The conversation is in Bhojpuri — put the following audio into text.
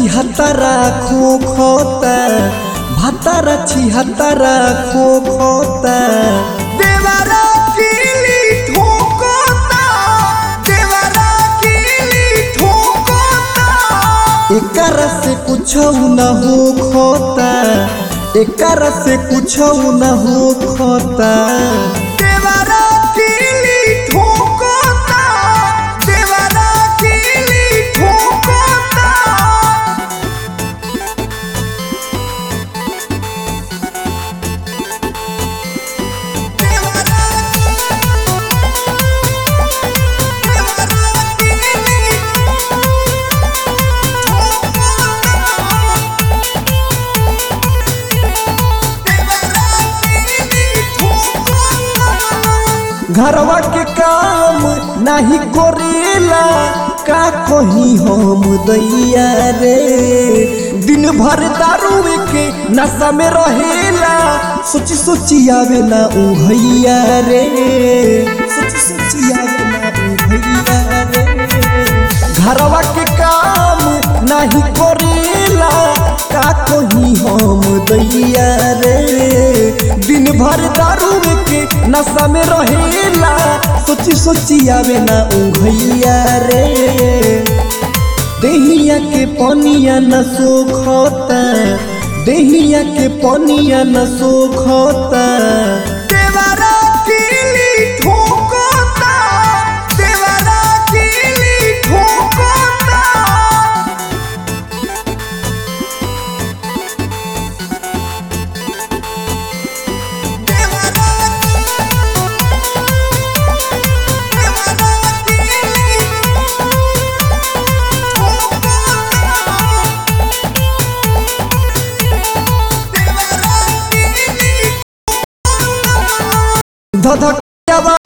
छिहत्तरा खो खोता भातारा छिहत्तरा खो खोता देवरा कीली ठोकोता देवरा कीली ठोकोता एकर से कुछ न हो खोता एकर से कुछ न हो खोता देवरा कीली ठोकोता देवरा कीली ठोकोता देवरा देवरा कीली घरवा के काम नाही करेला का कही हम दैया रे दिन भर दारू के नशा में रहेला सोची सोची आवे ना उ भैया रे सोची सोची आवे ना उ भैया रे घरवा के काम नाही करेला का कही हम दैया रे दिन भर दारू के नशा में रहेला सोची सोची आवे ना उ भैया रे देहिया के पनिया न सोखता देहिया के पनिया न सोखता देवरा कीली ठोकोता देवरा कीली ठोकोता देवरा देवरा कीली ठोकोता देवरा कीली धधक